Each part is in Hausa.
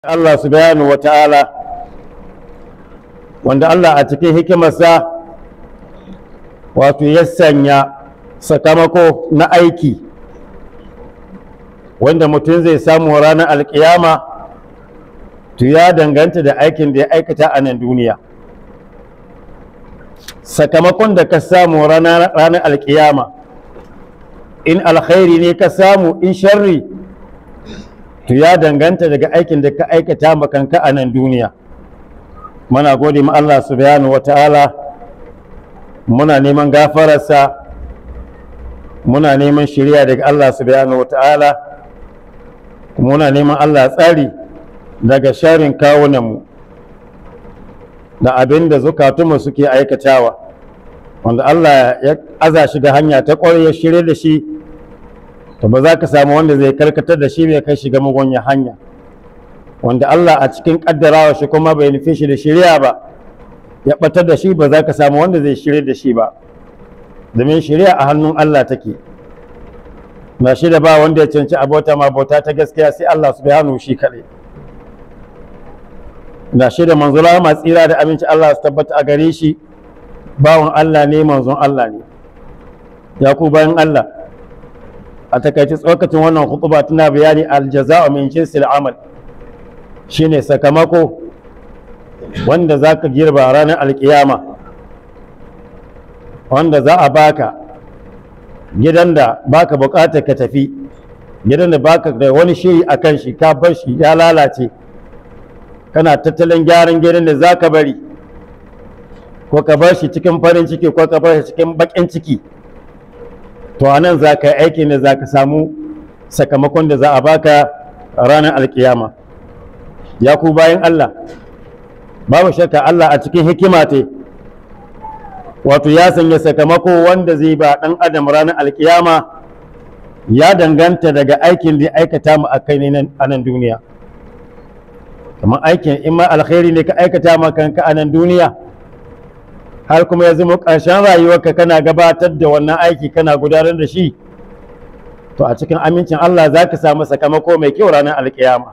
Allah subhanahu wa ta'ala wanda Allah a cikin hikimarsa wato ya sanya sakamako na aiki wanda mutum zai samu ranar alkiyama to ya danganta da aikin da ya aikata a nan duniya sakamakon da ka samu ranar alkiyama in alkhairi ne ka samu in sharri to ya danganta daga aikin da ka aikata makanka a nan duniya muna gode ma Allah subhanahu wa ta'ala muna neman gafararsa muna neman shirya daga Allah subhanahu wa ta'ala muna neman Allah tsari daga sharin kawunanmu da abin da zukatunmu suke aikatawa wanda Allah ya aza shi ga hanya ta ƙwarai ya shirya da shi to ba za ka samu wanda zai karkatar da shi bai kai shiga mugunya hanya wanda Allah a cikin kaddarawa shi kuma bai nufi shi da shirya ba ya batar da shi ba za ka samu wanda zai shirya da shi ba domin shirya a hannun Allah take na shi da ba wanda ya canci abota ma bauta ta gaskiya sai Allah subhanahu shi kaɗai na shi da manzula ma tsira da aminci Allah su tabbata a gare shi bawan Allah ne manzon Allah ne ya ku bayan Allah a takaice tsokacin wannan hutuba tana bayani aljaza'u min jinsil amal shine sakamako wanda za ka girba ranar alkiyama wanda za a baka gidan da baka bukatar ka tafi gidan da baka da wani shiri a kan shi ka bar shi ya lalace kana tattalin gyaran gidan da za ka bari ko ka bar shi cikin farin ciki ko ka bar shi cikin bakin ciki to a nan za ka yi aikin da za ka samu sakamakon da za a baka ranar alkiyama ya ku bayan Allah babu shakka Allah a cikin hikima te wato ya sanya sakamako wanda zai ba ɗan adam ranar alkiyama ya danganta daga aikin da aikata mu a kai ne a nan duniya kamar aikin in ma alkhairi ne ka aikata ma kanka a nan duniya har kuma ya zama ƙarshen rayuwarka kana gabatar da wannan aiki kana gudanar da shi to a cikin amincin Allah za ka samu sakamako mai kyau ranar alkiyama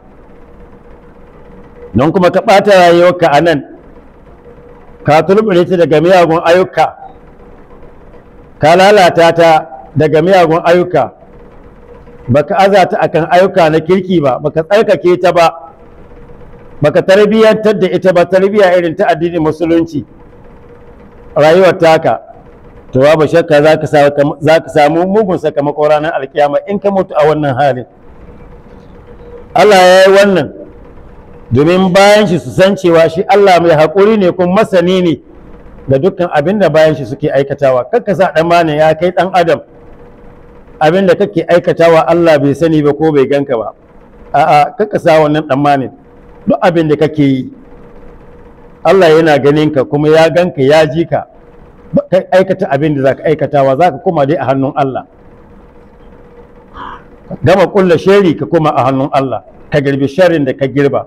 don kuma ka ɓata rayuwarka a nan ka turbure ta daga miyagun ayyuka ka lalata ta daga miyagun ayyuka baka aza ta akan ayyuka na kirki ba baka tsarkake ta ba baka tarbiyyantar da ita ba tarbiyya irin ta addinin musulunci rayuwar taka to babu shakka za ka samu mugun sakamako ranar alkiyama in ka mutu a wannan halin Allah ya yi wannan domin bayan shi su san cewa shi Allah mai haƙuri ne kuma masani ne da dukkan abin da bayan shi suke aikatawa kakka sa ɗan ya kai ɗan adam abin da kake aikatawa Allah bai sani ba ko bai ganka ba a'a kakka sa wannan ɗan duk abin da kake yi Allah yana ganin ka kuma ya ganka ya ji ka ka aikata abin da za ka aikatawa za ka koma dai a hannun Allah gama kulla shari ka koma a hannun Allah ka girbi sharin da ka girba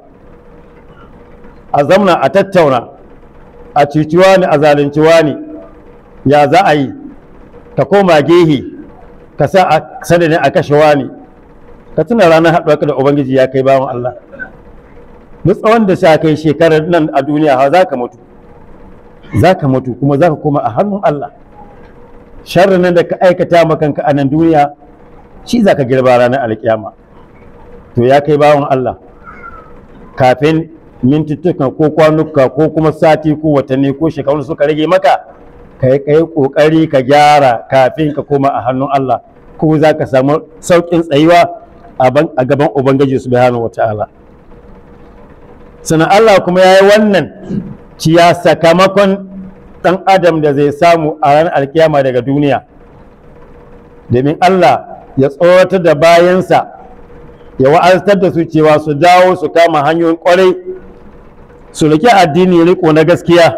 a zamna a tattauna a ciciwa ne a zalinciwa ne ya za a yi ka koma gehe ka sa a sanadin a kashewa ne ka tuna ranar haɗuwa da ubangiji ya kai bawan Allah duk tsawon da sha kai shekarar nan a duniya ha za ka mutu za ka mutu kuma za ka koma a hannun Allah sharrin nan da ka aikata makanka a nan duniya shi za ka girba ranar alkiyama to ya kai bawan Allah kafin mintuttukan ko kwanuka ko kuma sati ko watanni ko shekaru suka rage maka ka yi kai kokari ka gyara kafin ka koma a hannun Allah ko za ka samu sauƙin tsayuwa a gaban ubangiji subhanahu wataala sannan Allah kuma ya yi wannan ciya sakamakon ɗan adam da zai samu a ranar alkiyama daga duniya domin Allah ya tsoratar da bayansa ya wa'aztar da su cewa su dawo su kama hanyoyin kwarai su rike addini riko na gaskiya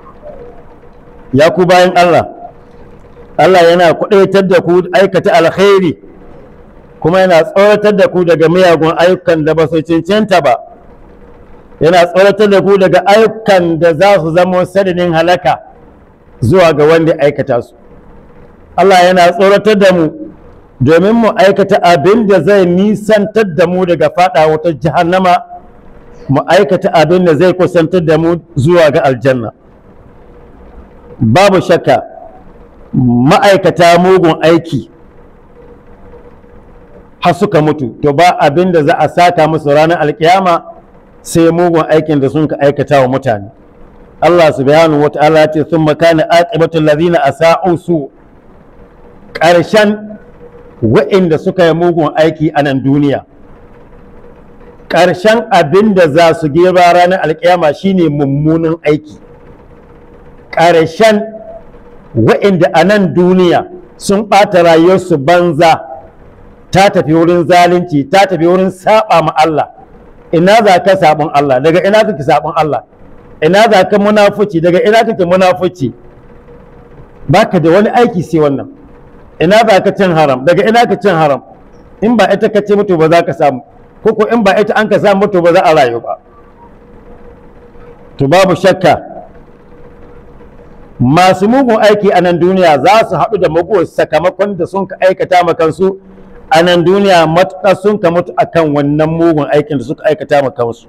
ya ku bayan Allah Allah yana kudaitar da ku aikata alkhairi kuma yana tsoratar da ku daga miyagun ayyukan da ba su cancanta ba yana tsoratar da ku daga ayyukan da za su zama sadadin halaka zuwa ga wanda aikata su Allah yana tsoratar da mu domin mu aikata abin da zai nisantar da mu daga fada wata jahannama mu aikata abin da zai kusantar da mu zuwa ga aljanna babu shakka ma'aikata mugun aiki har suka mutu to ba abin da za a saka musu ranar alkiyama sai mugun aikin da sun ka aikata wa mutane Allah subhanahu wata'ala ce sun makana aqibatul ladina asa'u su ƙarshen wa'inda suka yi mugun aiki a nan duniya ƙarshen abin da za su girba ranar alkiyama shine mummunan aiki ƙarshen wa'inda a nan duniya sun ɓata rayuwarsu banza ta tafi wurin zalunci ta tafi wurin saba ma Allah ina za ka sabon Allah daga ina kake sabon Allah ina za ka munafuci daga ina kake munafuci baka da wani aiki sai wannan ina za ka cin haram daga ina ka cin haram in ba ita ka ce mutu ba za ka samu ko ko in ba ita an ka samu mutu ba za a rayu ba to babu shakka masu mugun aiki a nan duniya za su haɗu da mugun sakamakon da sun ka aikata ma kansu a nan duniya matuƙa sun ka mutu akan wannan mugun aikin da suka aikata ma kansu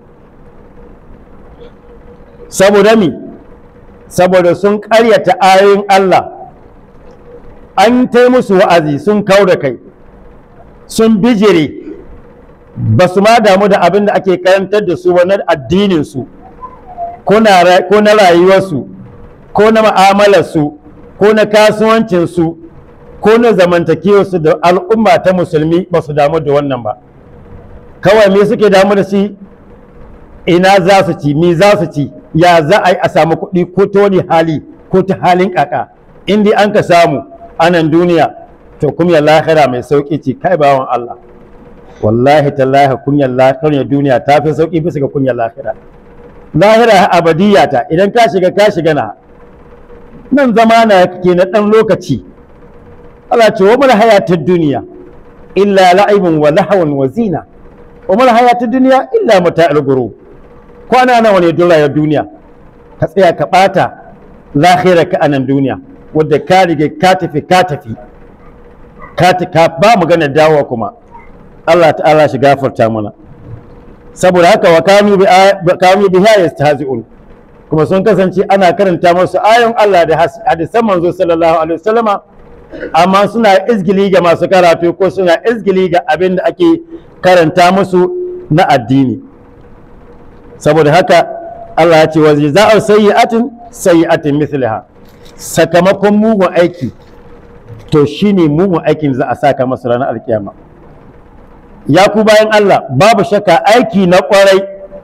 saboda mi saboda sun ƙaryata ayoyin Allah an tai musu wa'azi sun kau da kai sun bijire ba su ma damu da abin da ake karantar da su na addininsu ko na rayuwarsu ko na ma'amalarsu ko na kasuwancinsu ko na zamantakewarsu da al'umma ta musulmi ba su damu da wannan ba kawai me suke damu da shi ina za su ci me za su ci ya za a yi a samu kuɗi ko ta wani hali ko ta halin kaka in dai an ka samu anan duniya to kumyar lahira mai sauƙi ce kai bawan Allah wallahi tallahi kunyar lahira duniya ta fi sauƙi bisa ga kunyar lahira lahira abadiyya ta idan ka shiga ka shiga na nan zama na ke na ɗan lokaci Allah ce wa mul hayatud duniya illa la'ibun wa lahawun wa zina wa mul hayatud duniya illa mata'ul ghurur kwana nawa ne dole ya duniya ka tsaya ka bata lahira ka anan duniya wadda ka rige ka tafi ka tafi ka ba magana dawowa kuma Allah ta'ala shi gafarta mana saboda haka wa kanu bi kanu biha yastahzi'un kuma sun kasance ana karanta musu ayon Allah da hadisan manzo sallallahu alaihi wasallama amma suna izgili ga masu karatu ko suna izgili ga abin da ake karanta musu na addini saboda haka Allah ya ce wa za'u sayyi'atin sayyi'atin mithliha sakamakon mugun aiki to shine mugun aikin za a saka masa ranar alkiyama ya ku bayan Allah babu shakka aiki na kwarai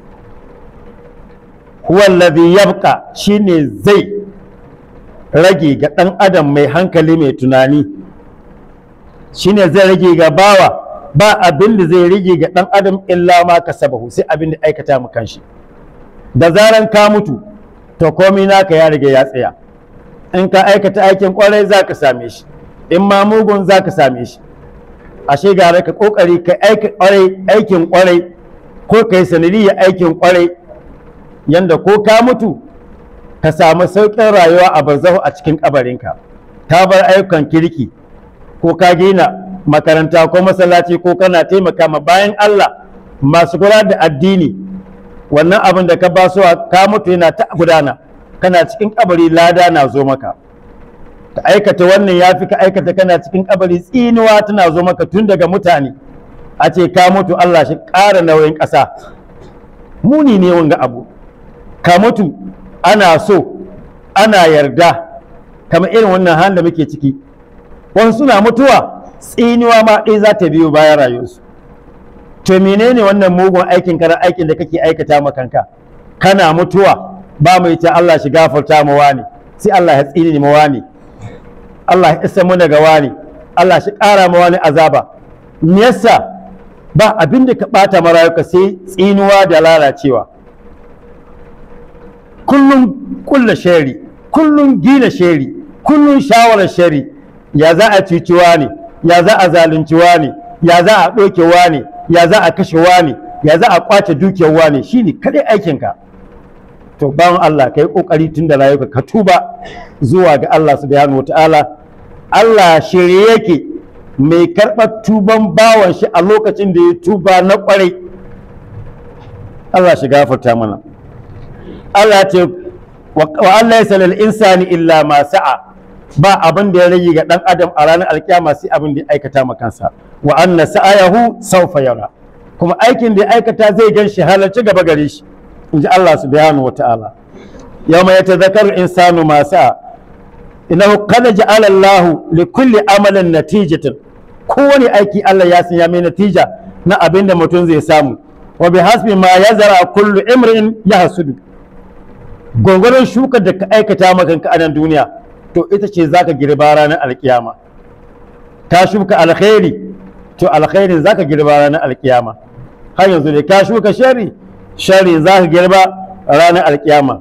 huwallazi yabqa shine zai rage ga ɗan adam mai hankali mai tunani shine zai rage ga bawa ba abin da zai rage ga ɗan adam illa ma kasabahu sai abin da aikata mu kanshi da zaran ka mutu to komai naka ya riga ya tsaya in ka aikata aikin kwarai za ka same shi in ma mugun za ka same shi ashe gara ka kokari ka aikin kwarai ko ka yi sanadiyar aikin kwarai yanda ko ka mutu ka samu sauƙin rayuwa a barzahu a cikin kabarinka ka bar ayyukan kirki ko ka gina makaranta ko masallaci ko kana taimaka ma bayan Allah masu kula da addini wannan abin da ka basuwa ka mutu yana ta gudana kana cikin kabari lada na zo maka ka aikata wannan ya fi ka aikata kana cikin kabari tsinuwa tana zo maka tun daga mutane a ce ka mutu Allah shi ƙara nauyin ƙasa muni ne wanga abu ka mutu ana so ana yarda kamar irin wannan halin da muke ciki wani suna mutuwa tsinuwa ma ɗaya za ta biyo bayan rayuwarsu to menene wannan mugun aikin kana aikin da kake aikata ma kanka kana mutuwa ba mu ita Allah shi gafarta mu wani sai Allah ya tsini mu wani Allah ya isa mu daga wani Allah shi ƙara mu wani azaba me yasa ba abin da ka ɓata marayuka sai tsinuwa da lalacewa kullum kulla shari kullum gina shari kullum shawarar shari ya za a cuci ne ya za a zalunci ne ya za a ɗauke ne ya za a kashe ne ya za a kwace dukiyar wane shine kadai aikinka to bawan Allah ka yi ƙoƙari tun da rayuka ka tuba zuwa ga Allah subhanahu wataala Allah shirye yake mai karɓar tuban bawan shi a lokacin da ya tuba na ƙwarai Allah shi gafarta mana Allah ce wa Allah ya lil insani illa ma sa'a ba abin da ya rage ga dan adam a ranar alkiyama sai abin da ya aikata ma kansa wa anna sa'ayahu sawfa yara kuma aikin da ya aikata zai gan shi halarci gaba gare shi in ji Allah subhanahu wa ta'ala yawma yatadhakkaru insanu ma sa'a innahu qad ja'ala Allahu li kulli amalin natijatan kowane aiki Allah ya sanya mai natija na abin da mutum zai samu wa bi hasbi ma yazara kullu imrin yahsudu gwangwaron shukar da ka aikata maka a nan duniya to ita ce zaka girba ranar alkiyama ka shuka alkhairi to alkhairin zaka girba ranar alkiyama har yanzu ne ka shuka shari shari zaka girba ranar alkiyama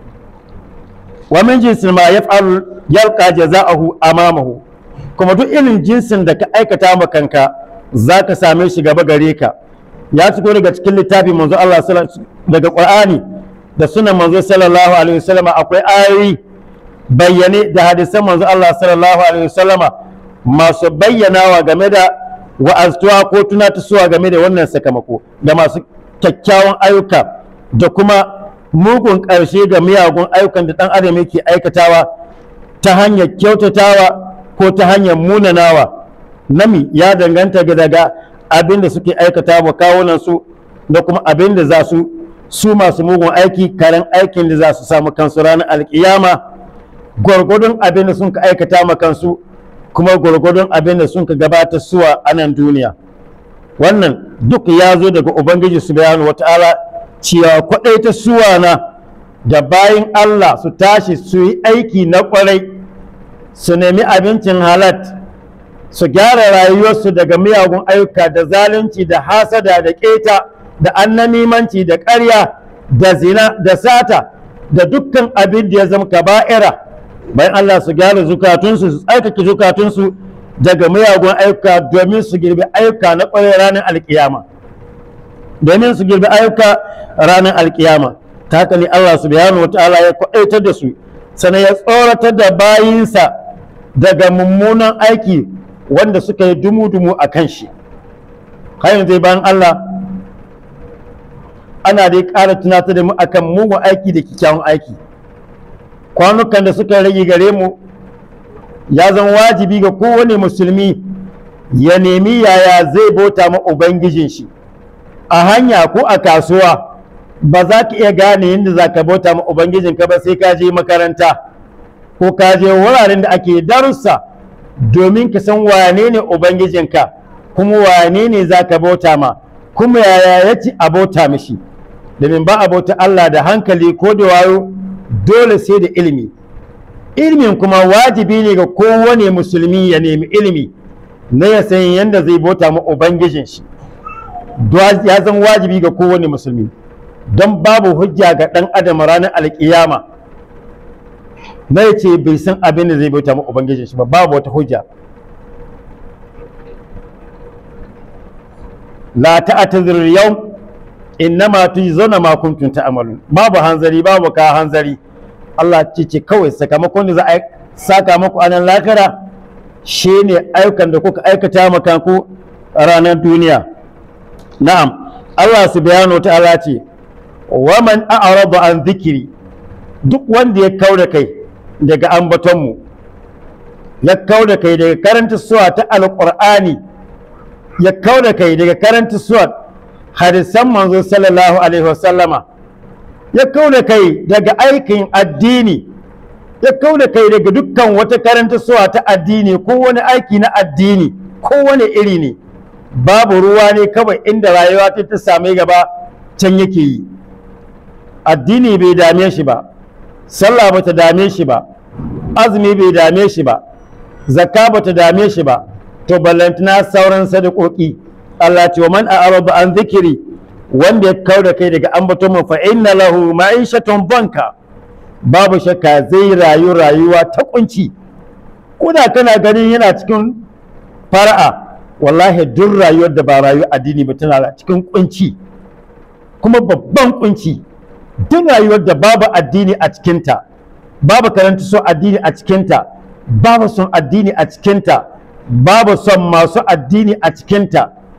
wa min jinsin ma yaf'al yalqa jaza'ahu amamahu kuma duk irin jinsin da ka aikata ma kanka zaka same shi gaba gare ka ya fito daga cikin littafin manzo Allah daga Qur'ani da sunan manzo sallallahu alaihi wasallam akwai ayoyi bayyane da hadisan manzo Allah sallallahu alaihi wasallama masu bayyanawa game da wa'aztuwa ko tunatusuwa game da wannan sakamako da masu kyakkyawan ayyuka da kuma mugun ƙarshe ga miyagun ayyukan da ɗan adam yake aikatawa ta hanyar kyautatawa ko ta hanyar munanawa nami ya danganta ga daga abin da suke aikata wa kawunan su da kuma abin da za su su masu mugun aiki karen aikin da za su samu kansu ranar alkiyama gwargwadon abin da sun ka aikata ma kansu kuma gwargwadon abin da sun ka gabata suwa a nan duniya wannan duk ya zo daga ubangiji subhanahu wata'ala cewa kwaɗai ta suwa na da bayan Allah su tashi su yi aiki na ƙwarai su nemi abincin halat su gyara rayuwarsu daga miyagun ayyuka da zalunci da hasada da keta da annamimanci da ƙarya da zina da sata da dukkan abin da ya zama kaba'ira bayan Allah su gyara zukatunsu su tsarkake zukatunsu daga miyagun ayyuka domin su girbi ayyuka na ƙwarai ranar alkiyama domin su girbi ayyuka ranar alkiyama ta haka ne Allah subhanahu wa ta'ala ya kwaɗaitar da su sannan ya tsoratar da bayinsa daga mummunan aiki wanda suka yi dumu-dumu a kan shi har zai bayan Allah ana dai ƙara tunatar da mu akan mugun aiki da kyakkyawan aiki kwanukan da suka rage gare mu ya zama wajibi ga kowane musulmi ya nemi yaya zai bauta ma ubangijin shi a hanya ko a kasuwa ba za ka iya gane yadda za ka bauta ma ubangijinka ba sai ka je makaranta ko ka je wuraren da ake darussa domin ka san wane ne ubangijinka kuma wane ne za ka bauta ma kuma yaya ya ci a bauta mishi domin ba a bauta Allah da hankali ko da wayo dole sai da ilimi ilimin kuma wajibi ne ga kowane musulmi ya nemi ilimi na ya san yadda zai bauta ma ubangijin shi ya zan wajibi ga kowane musulmi don babu hujja ga ɗan adam ranar alkiyama na ya ce bai san abin da zai bauta ma ubangijin shi ba babu wata hujja la ta'tazir yau innama tujzauna ma kuntum ta'malun babu hanzari babu ka hanzari Allah ce ce kawai sakamakon da za a saka muku a nan lakara shine ayyukan da kuka aikata maka ku ranar duniya na'am Allah subhanahu ta'ala ce wa man a'rada an zikiri duk wanda ya kauda kai daga ambatonmu ya kauda kai daga karanta suwa ta alqur'ani ya kauda kai daga karanta suwa hadisan manzo sallallahu alaihi wasallama ya kauda kai daga aikin addini ya kauda kai daga dukkan wata karanta suwa ta addini ko wani aiki na addini ko wani iri ne babu ruwa ne kawai inda rayuwa ta ta same gaba can yake yi addini bai dame shi ba sallah ba ta dame shi ba azumi bai dame shi ba zakka ba ta dame shi ba to ballantana sauran sadakoki Allah ce wa man a'rada an zikiri wanda ya kau da kai daga ambaton mu fa inna lahu ma'ishatun banka babu shakka zai rayu rayuwa ta kunci kuna kana ganin yana cikin fara'a wallahi duk rayuwar da ba rayuwar addini ba tana cikin kunci kuma babban kunci duk rayuwar da babu addini a cikinta babu karanta so addini a cikinta babu son addini a cikinta babu son masu addini a cikinta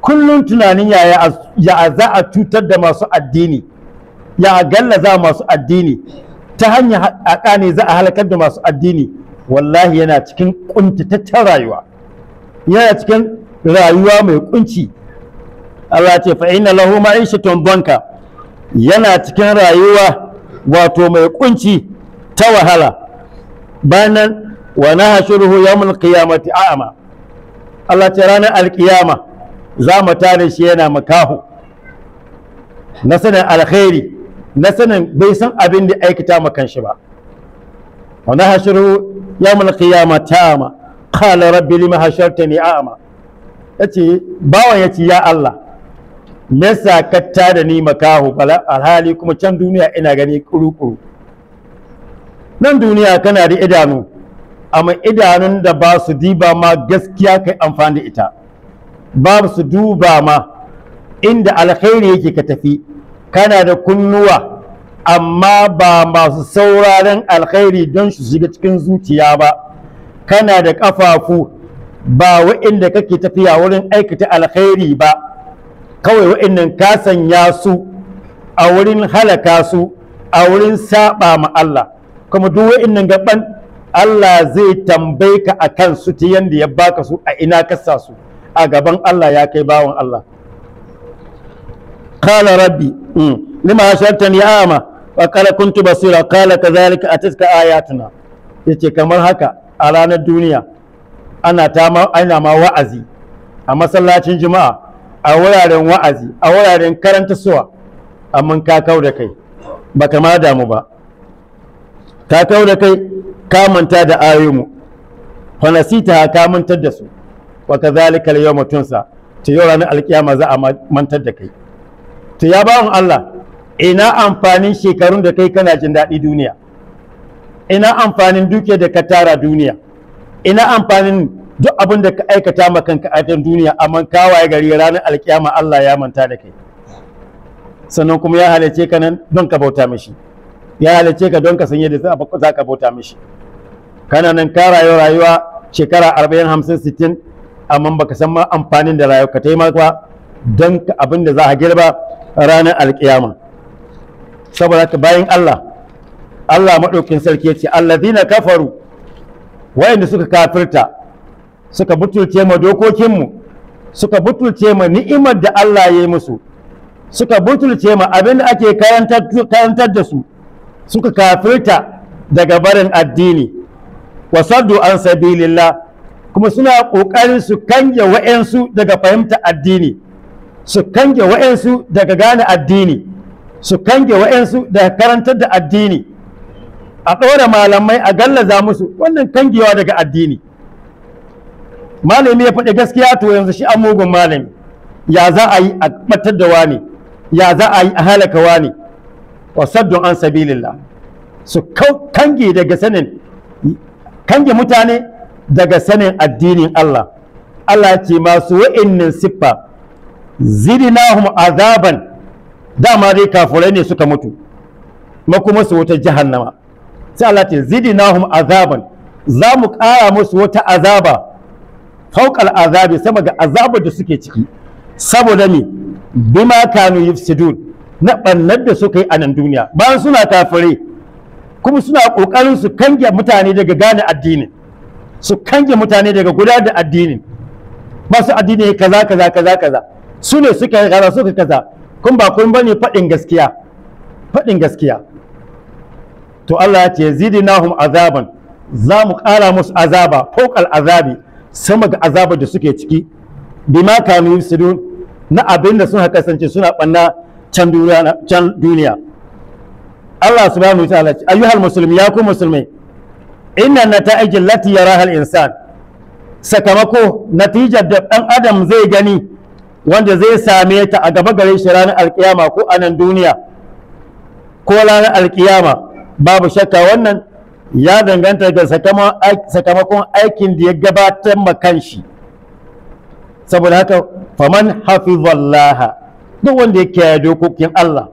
kullum tunanin yaya ya za a cutar da masu addini ya gallaza masu addini ta hanyar haƙa ne za a halakar da masu addini wallahi yana cikin ƙuntataccen rayuwa yana cikin rayuwa mai kunci Allah ce fa inna lahu ma'ishatun banka yana cikin rayuwa wato mai kunci ta wahala bayan wa nahshuruhu yawmul qiyamati a'ma Allah ce ranar alkiyama za mu tare shi yana makahu na sanin alkhairi na sanin bai san abin da aikata makan shi ba wa nahshuruhu yawmul qiyamati a'ma qala rabbi lima hashartani a'ma yace bawan yace ya Allah me yasa ka tada ni makahu alhali kuma can duniya ina gani kuru-kuru nan duniya kana da idanu amma idanun da ba su diba ma gaskiya kai amfani da ita ba su duba ma inda alkhairi yake ka tafi kana da kunnuwa amma ba masu sauraren alkhairi don su shiga cikin zuciya ba kana da ƙafafu ba wa'inda kake tafiya wurin aikata alkhairi ba kawai wa'innan ka sanya su a wurin halaka su a wurin saba ma Allah kuma duk wa'innan gaban Allah zai tambaye ka a kan su ta yanda ya baka su a ina ka sa su a gaban Allah ya kai bawan Allah qala rabbi lima hashartani a'ma wa qala kuntu basira qala kadhalika atatka ayatuna yace kamar haka a ranar duniya ana ta ma ana ma wa'azi a masallacin juma'a a wuraren wa'azi a wuraren karanta suwa amma ka kau da kai baka ma damu ba ka kau da kai ka manta da ayoyinmu fa nasita ka mantar da su wa kadhalika al-yawma tunsa to yau ranar alkiyama za a mantar da kai to ya bawon Allah ina amfanin shekarun da kai kana jin daɗi duniya ina amfanin duke da ka tara duniya ina amfanin duk abin da ka aikata ma kanka a duniya amma kawaye gari ranar alkiyama Allah ya manta da kai sannan kuma ya halice ka nan don ka bauta mishi ya halice ka don ka san yadda za ka bauta mishi kana nan ka rayu rayuwa shekara arba'in hamsin sittin amma baka san ma amfanin da rayuwa ka taimaka don abin da za a girba ranar alkiyama saboda haka bayan Allah Allah maɗaukin sarki ya ce allazina kafaru wayanda suka kafirta suka butulce ma dokokinmu suka butulce ma ni'imar da Allah ya yi musu suka butulce ma abin da ake karantar da su suka kafirta daga barin addini wasaddu an sabilillah kuma suna ƙoƙarin su kange wa'yansu daga fahimta addini su kange wa'yansu daga gane addini su kange wa'yansu daga karantar da addini a ɗora malamai a gallaza musu wannan kangewa daga addini malami ya faɗi gaskiya to yanzu shi an mugun malami ya za a yi a ɓatar da wani ya za a yi a halaka wani wa saddun an sabilillah su kange daga sanin kange mutane daga sanin addinin Allah Allah ce masu wa'innin siffa zidnahum azaban dama dai kafurai ne suka mutu makuma su wata jahannama sai Allah ce zidnahum azaban za mu ƙara musu wata azaba fauƙal azabi sama ga azabar da suke ciki saboda me bima kanu yufsidun na ɓannar da suka yi a nan duniya bayan suna kafirai kuma suna ƙoƙarin su kange mutane daga gane addinin su kange mutane daga guda da addinin masu addini kaza kaza kaza kaza su ne suka kaza suka kaza kun ba kun bane faɗin gaskiya faɗin gaskiya to Allah ya ce zidnahum azaban za mu ƙara musu azaba fokal azabi sama ga azabar da suke ciki bima kanu yusudun na abin da suna kasance suna ɓanna can duniya Allah subhanahu wa ta'ala ayyuhal muslim ya ku musulmai inna nata'ij allati yaraha al-insan sakamako natijar da dan adam zai gani wanda zai same ta a gaba gare shi ranar alkiyama ko a nan duniya ko ranar alkiyama babu shakka wannan ya danganta ga sakamakon aikin da ya gabatar ma kanshi saboda haka faman hafizallaha duk wanda ya kiyaye dokokin Allah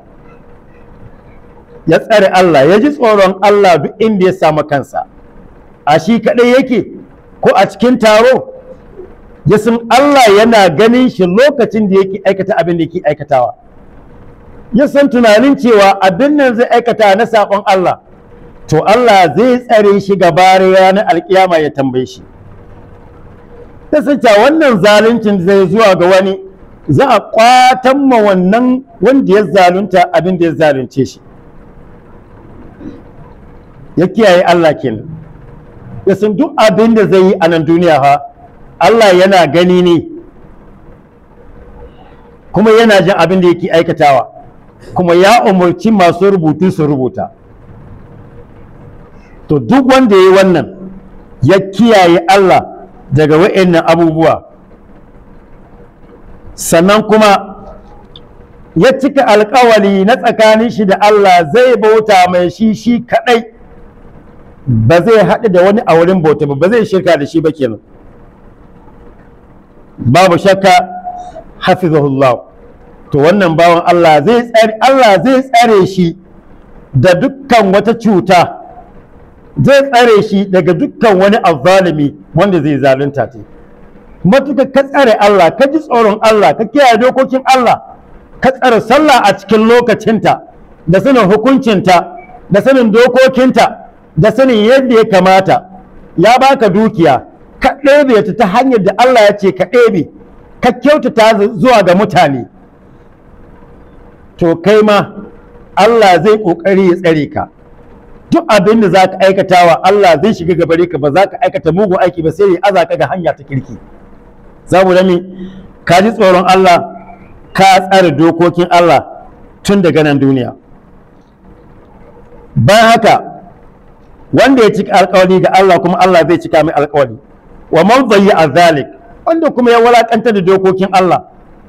ya tsare Allah ya ji tsoron Allah duk inda ya samu kansa a shi kaɗai yake ko a cikin taro ya san Allah yana ganin shi lokacin da yake aikata abin da yake aikatawa ya san tunanin cewa abin nan zai aikata na saƙon Allah to Allah zai tsare shi gaba ranar alkiyama ya tambaye shi ta sace wannan zaluncin zai zuwa ga wani za a kwatan ma wannan wanda ya zalunta abin da ya zalunce shi ya kiyaye Allah kenan ya san duk abin da zai yi a nan duniya ha Allah yana gani ne kuma yana jin abin da yake aikatawa kuma ya umarci masu rubutu su rubuta to duk wanda ya yi wannan ya kiyaye Allah daga wa'annan abubuwa sannan kuma ya cika alkawali na tsakanin shi da Allah zai bauta mai shi shi kadai ba zai haɗu da wani a wurin bauta ba ba zai shirka da shi ba kenan babu shakka hafizahullah to wannan bawan Allah zai tsare Allah zai tsare shi da dukkan wata cuta zai tsare shi daga dukkan wani azzalimi wanda zai zalunta ta matuka ka tsare Allah ka ji tsoron Allah ka kiyaye dokokin Allah ka tsare sallah a cikin lokacinta da sanin hukuncinta da sanin dokokinta da sanin yadda ya kamata ya baka dukiya ka ɗebe ta ta hanyar da Allah ya ce ka ɗebe ka kyautata zuwa ga mutane to kai ma Allah zai ƙoƙari ya tsare ka duk abin da za ka aikatawa Allah zai shiga gabare ka ba za ka aikata mugun aiki ba sai ya aza ka ga hanya ta kirki za mu mi ka ji tsoron Allah ka tsare dokokin Allah tun daga nan duniya bayan haka wanda ya cika alkawari ga Allah kuma Allah zai cika mai alkawari wa man a zalik wanda kuma ya walakanta da dokokin Allah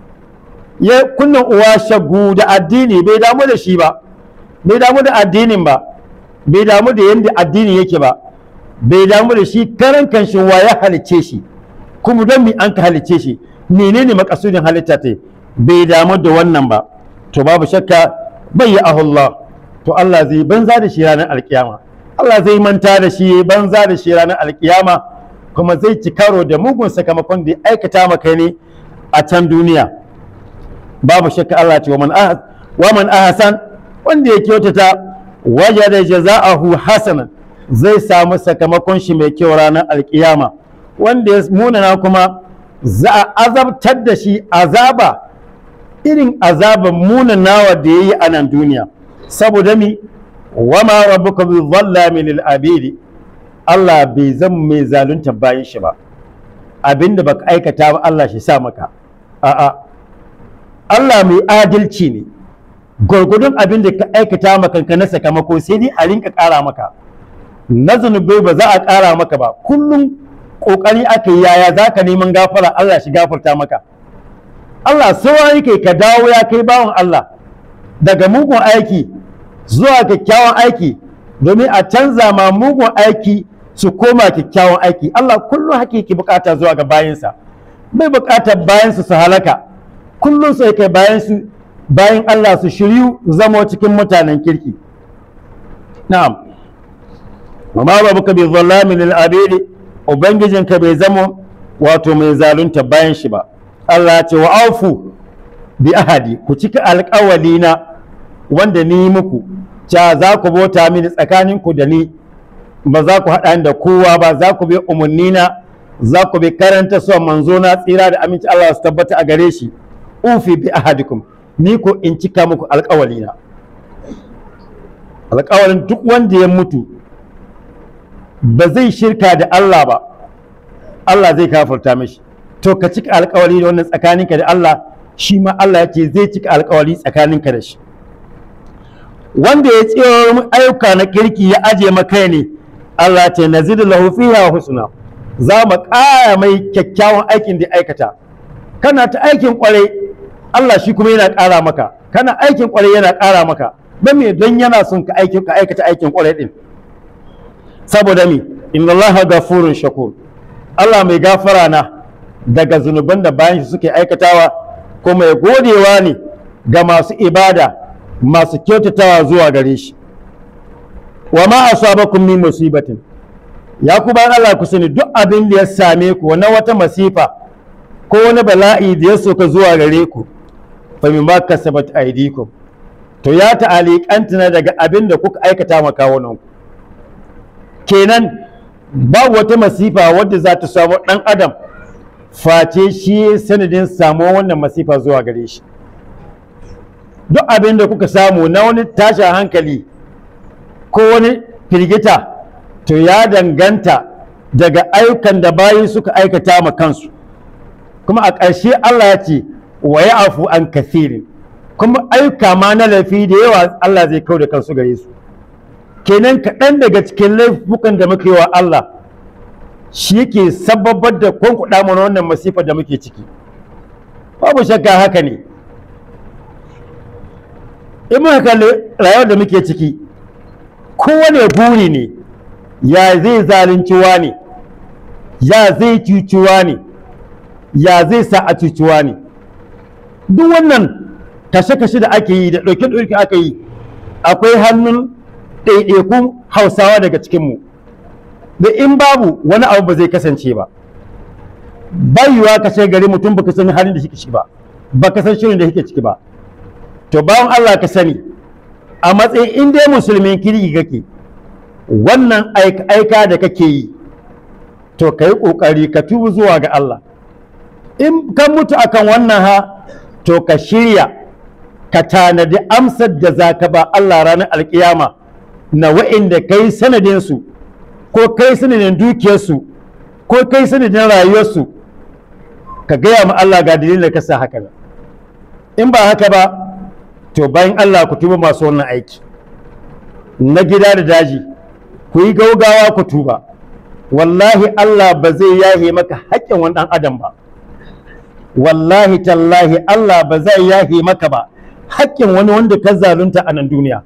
ya kunna uwa shagu da addini bai damu da shi ba bai damu da addinin ba bai damu da yadda addini yake ba bai damu da shi karan kanshin wa ya halicce shi kuma don mi an ka halicce shi menene makasudin halitta ta bai damu da wannan ba to babu shakka bai yi ahullah to Allah zai banza da shi ranar alkiyama Allah zai manta da shi banza da shi ranar alkiyama kuma zai ci karo da mugun sakamakon da ya aikata maka ne a can duniya babu shakka Allah ce wa man ahsan wanda ya kyautata wajada jaza'ahu hasanan zai samu sakamakon shi mai kyau ranar alkiyama wanda ya munana kuma za a azabtar da shi azaba irin azaban munanawa da ya yi a nan duniya saboda mi wama rabbuka bi dhallami lil abidi Allah bai zama mai zalunta bayan shi ba abinda baka aikata ba Allah shi sa maka a'a Allah mai adalci ne gwargwadon abin da ka aikata maka na sakamako sai dai a rinka ƙara maka na zunubai ba za a ƙara maka ba kullum ƙoƙari aka yi yaya za ka neman gafara Allah shi gafarta maka Allah sawa yake ka dawo ya kai bawan Allah daga mugun aiki zuwa kyakkyawan aiki domin a canza ma mugun aiki su koma kyakkyawan aiki Allah kullum hakiki bukata zuwa ga bayansa bai bukatar bayansu su halaka kullum sai kai bayansu bayan Allah su shiryu zama cikin mutanen kirki na'am wa ma rabbuka bi zallamin lil abidi ubangijinka bai zama wato mai zalunta bayan shi ba Allah ya ce wa aufu bi ahadi ku cika alƙawali na wanda ni muku ca za ku bauta mini tsakaninku da ni ba za ku haɗa da kowa ba za ku bi umarni na za ku bi karanta so manzo na tsira da aminci Allah su tabbata a gare shi ufi bi ahadikum ni ko in cika muku alƙawali na alƙawalin duk wanda ya mutu ba zai shirka da Allah ba Allah zai kafarta mishi to ka cika alƙawali da wannan tsakaninka da Allah shi ma Allah ya ce zai cika alƙawali tsakaninka da shi wanda ya tsiro ayyuka na kirki ya aje maka ne Allah ce nazidu lahu fiha husna za mu ƙara mai kyakkyawan aikin da aikata kana ta aikin kwarai Allah shi kuma yana ƙara maka kana aikin kwarai yana ƙara maka don me don yana son ka aikin ka aikata aikin kwarai din saboda me inna Allah gafurun shakur Allah mai gafara na daga zunuban da bayan shi suke aikatawa kuma ya godewa ne ga masu ibada masu kyautatawa zuwa gare shi wa ma asabakum min musibatin ya ku bayan Allah ku sani duk abin da ya same ku na wata masifa ko wani bala'i da ya soka zuwa gare ku fa min ma kasabat aydikum to ya ta'aliqanta na daga abin da kuka aikata ma kawunan ku kenan babu wata masifa wadda za ta samu dan adam face shi sanadin samuwar wannan masifa zuwa gare shi duk abin da kuka samu na wani tashin hankali ko wani firgita to ya danganta daga ayyukan da bayi suka aikata ma kansu kuma a ƙarshe Allah ya ce wa ya afu an kathirin kuma ayyuka ma na laifi da yawa Allah zai kau da kansu gare su kenan kaɗan daga cikin laifukan da muke wa Allah shi yake sababar da kwankuɗa mana wannan masifar da muke ciki babu shakka haka ne in muka kalli rayuwar da muke ciki kowane buri ne ya zai zalunci ne ya zai cuciwa ne ya zai sa a cuciwa ne duk wannan kashe-kashe da ake yi da ɗauke-ɗauke aka yi akwai hannun ɗaiɗaikun hausawa daga cikinmu da in babu wani abu ba zai kasance ba bayuwa kashe gari mutum baka san halin da shi ciki ba baka san shirin da yake ciki ba to bawan Allah ka sani a matsayin in dai musulmin kirki kake wannan aika da kake yi to ka yi ƙoƙari ka tubu zuwa ga Allah in ka mutu akan wannan ha to ka shirya ka tanadi amsar da za ka ba Allah ranar alkiyama na wa'inda ka yi sanadinsu ko kai sanadin dukiyarsu ko kai sanadin rayuwarsu ka gaya ma Allah ga dalilin da ka sa haka in ba haka ba to bayan Allah ku tuba masu wannan aiki na gida da daji ku yi gaugawa ku tuba wallahi Allah ba zai yahe maka haƙƙin wani ɗan adam ba wallahi tallahi Allah ba zai yahe maka ba haƙƙin wani wanda ka zalunta a nan duniya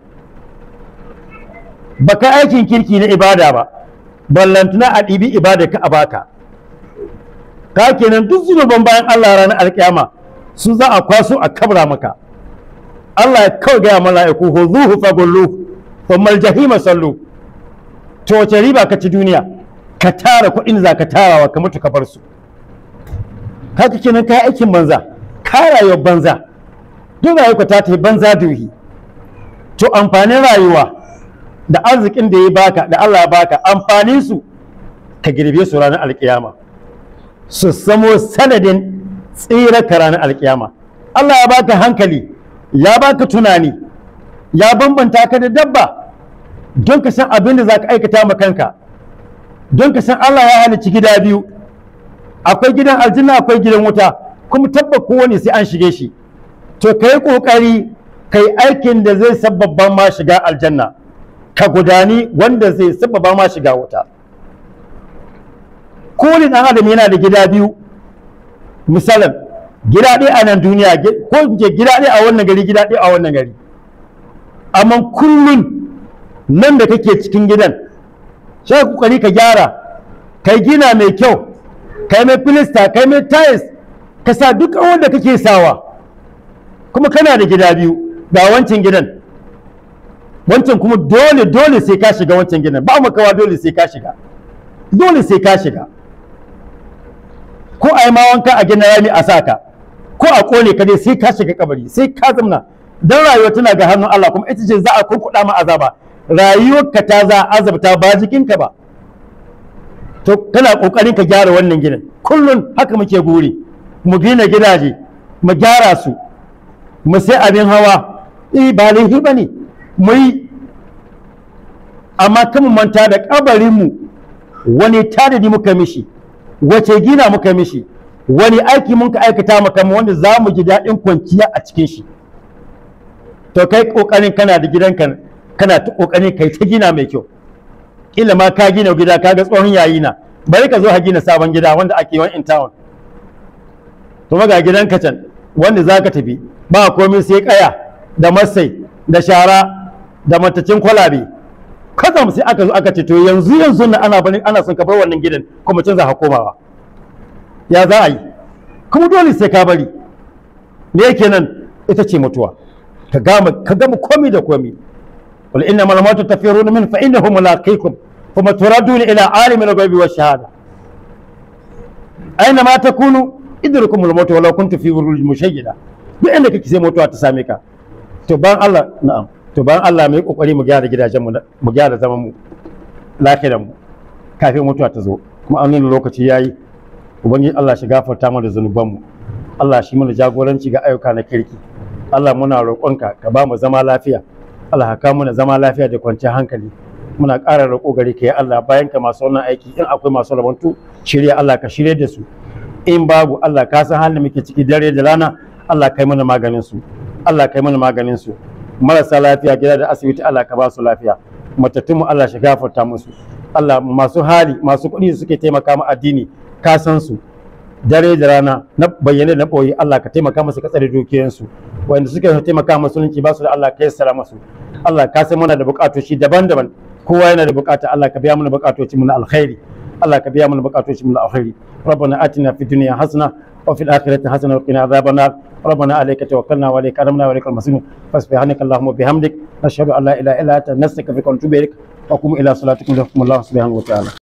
baka aikin kirki na ibada ba ballantana a ɗibi ibada ka a baka ka kenan duk zunuban bayan Allah ranar alƙiyama su za a kwaso a kabra maka Allah ya kawai gaya mala'iku huzuhu fagullu thumma aljahima sallu to wace riba ka ci duniya ka tara kuɗin za ka tarawa ka mutu ka bar su haka kenan ka aikin banza ka rayuwar banza duk rayuwa ta tafi banza duhi to amfanin rayuwa da arzikin da ya baka da Allah ya baka amfanin su ka girbe su ranar alkiyama su samo sanadin tsira ka ranar alkiyama Allah ya baka hankali ya baka tunani ya bambanta ka da dabba don ka san abin da za ka aikata ma kanka don ka san Allah ya halicci gida biyu akwai gidan aljanna akwai gidan wuta kuma tabba kowane sai an shige shi to ka yi ƙoƙari ka yi aikin da zai sababba ma shiga aljanna ka gudani wanda zai sababba ma shiga wuta kowane ɗan adam yana da gida biyu misalin gida ɗaya a nan duniya ko in ce gida ɗaya a wannan gari gida ɗaya a wannan gari amma kullum nan da kake cikin gidan sai kokari ka gyara kai gina mai kyau kai mai filista kai mai tiles ka sa duk wanda kake sawa kuma kana da gida biyu ga wancan gidan wancan kuma dole dole sai ka shiga wancan gidan ba makawa dole sai ka shiga dole sai ka shiga ko a yi ma wanka a gina rami a saka ko a kone ka dai sai ka shiga kabari sai ka zamna dan rayuwa tana ga hannun Allah kuma ita ce za a kunkuɗa ma azaba rayuwarka ta za a azabta ba jikinka ba to kana kokarin ka gyara wannan gidan kullum haka muke guri mu gina gidaje mu gyara su mu sai abin hawa eh ba laifi ba ne mu yi amma kan manta da kabarinmu wani tadadi muka mishi wace gina muka mishi wani aiki mun ka aikata maka wanda za mu ji daɗin kwanciya a cikin shi to kai kokarin kana da gidanka kana ta kokarin kai ta gina mai kyau kila ma ka gina gida ka ga tsohon yayi na bari ka zo ka gina sabon gida wanda ake yawan in town to ga gidanka can wanda za ka tafi ba komai sai kaya da masai da shara da matacin kwalabe kazam sai aka zo aka ce to yanzu yanzu na ana bani ana son ka bar wannan gidan kuma can za ka komawa ya za a yi kuma dole sai ka bari me yake nan ita ce mutuwa ka gama ka gama komai da komai wal inna mal mautu tafiruna min fa innahu mulaqikum kuma turaduna ila alimil ghaibi wash shahada aina ma takunu idrukumul maut walau kuntu fi burul mushayyida duk inda kake sai mutuwa ta same ka to bayan Allah na'am to bayan Allah mu yi kokari mu gyara gidajen mu mu gyara zaman mu lafiyar mu kafin mutuwa ta zo kuma an nuna lokaci yayi ubangiji Allah shi gafarta mana zunuban mu Allah shi mana jagoranci ga ayyuka na kirki Allah muna roƙonka ka ba mu zama lafiya Allah ka mana zama lafiya da kwanciyar hankali muna ƙara roƙo gare ka ya Allah bayan ka masu wannan aiki in akwai masu rabantu shirya Allah ka shirye da su in babu Allah ka san halin muke ciki dare da rana Allah kai mana maganin su Allah kai mana maganin su marasa lafiya gida da asibiti Allah ka ba su lafiya matattun mu Allah shi gafarta musu Allah masu hali masu kuɗi suke taimaka ma addini ka san su dare da rana na bayyane na ɓoye Allah ka taimaka musu ka tsare dukiyansu wanda suke taimaka musulunci ba su da Allah ka yassara musu Allah ka san muna da buƙatoci daban-daban kowa yana da buƙata Allah ka biya mana buƙatoci mu na alkhairi Allah ka biya mana buƙatoci mu na alkhairi ربنا آتنا في الدنيا حسنة وفي الآخرة حسنة وقنا عذاب النار ربنا عليك توكلنا وعليك أنبنا وعليك المصير فسبحانك اللهم وبحمدك نشهد أن لا إله إلا أنت نستغفرك ونتوب إليك وقوموا إلى صلاتكم يرحمكم الله سبحانه وتعالى